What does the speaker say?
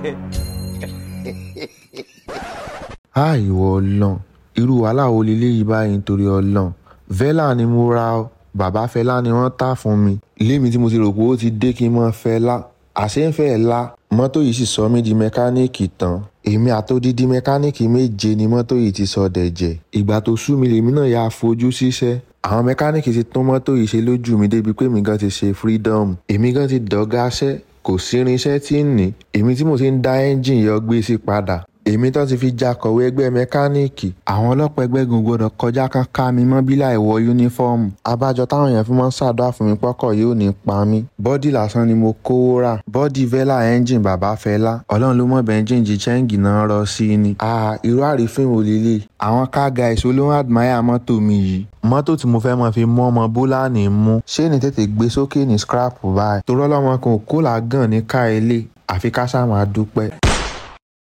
á ìwọ ọlọ́run irú wàhálà wo leléyìí báyìí nítorí ọlọ́run vela ni mo ra ọ bàbá fẹlá ni wọ́n tà fún mi lémi tí mo ti rò pé ó ti dé kí n mọ́ fẹlá àṣé ń fẹ́ la mọ́tò yìí sì sọ mí di mẹkáníìkì tán èmi àtòdídí mẹkáníìkì méje ni mọ́tò yìí ti sọ dẹ̀jẹ̀ ìgbà tó sú mi lèmi náà yà fojú síṣẹ́ àwọn mẹkáníìkì ti tún mọ́tò yìí ṣe lójú mi débi pé èmi gan ti ṣe freedom èmi gan ti dọ̀gáṣẹ́ kò sí irinṣẹ́ tí ń ní èmi tí mo ti ń dá ẹ́ńjìn yọ gbé sí padà èmi tó ti fi ja kọ̀wé ẹgbẹ́ mẹkáníìkì àwọn ọlọ́pàá ẹgbẹ́ gun gbọdọ̀ kọjá kan ká mi mọ́ bí láì wọ yúnífọ́ọ̀mù abájọ táwọn èèyàn fi máa ń ṣàdúrà fún mi pọ́kọ̀ yóò ní pa mí bọ́dì lásán ni mo kówó rà bọ́dì vela ẹ́ńjìn bàbá fẹlá ọlọ́run ló mọ̀ bẹ́ńjìn jí chẹ́ǹgì náà rọ sí ni. a irú àrífín wò lélẹ̀ àwọn car guys olóhùn admire mọ́tò mi yìí mọ́tò tí mo fẹ́ mọ fi mú ọmọ bólánì mú ṣé ní tètè gbé sókè ní scrap báyìí torọ́lọ́mọ kan ò kó làágàn ní ká ilé àfi ká sáà máa dúpẹ́.